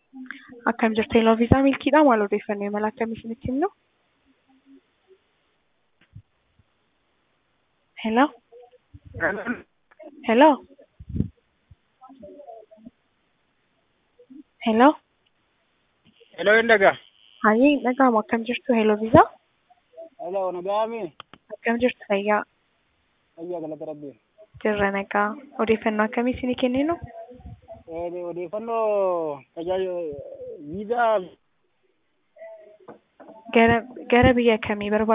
Akkam jirtu Hello Viisaa Milkiidha. Maal odeeffannoo imala akkamii isinitti himnu? Hello? Hello? Hello? Hello, hin dhagaa. Hayyee hin dhaga'amu. Akkam jirtu Hello Viisaa? Hello, nagaami. Akkam jirtu fayyaa? Fayyaa galata rabbii. Jirra nagaa. Odeeffannoo akkamii isinii kenninu? Eh, Odeeffannoo tajaajila viizaa Gara gara biyya kamii barbaaddu?